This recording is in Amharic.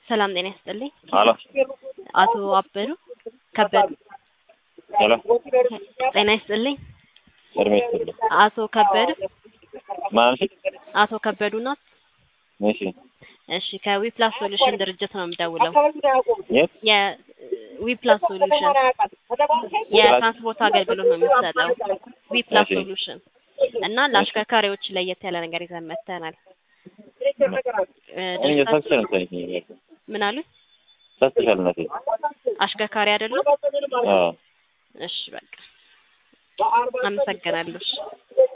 ሰላም ጤና ይስጥልኝ። ሄሎ አቶ አበዱ ከበዱ ሄሎ ጤና ይስጥልኝ። እድሜ ይስጥልኝ። አቶ ከበዱ ማን አልሽኝ? አቶ ከበዱ ናት። እሺ እሺ ከዊፕላስ ሶሉሽን ድርጅት ነው የምደውለው። የት? የዊፕላስ ሶሉሽን የትራንስፖርት አገልግሎት ነው የሚሰጠው ዊፕላስ እሺ። ሶሉሽን እና ለአሽከርካሪዎች ለየት ያለ ነገር ይዘን መጥተናል። እ እኔ ድርጅታችን- ተሳስቼ ነው መሰለኝ። ምን አሉ? ተሳስተሻል እናቴ። አሽከርካሪ አይደሉም? አዎ እሺ በቃ አመሰግናለሁ። እሺ።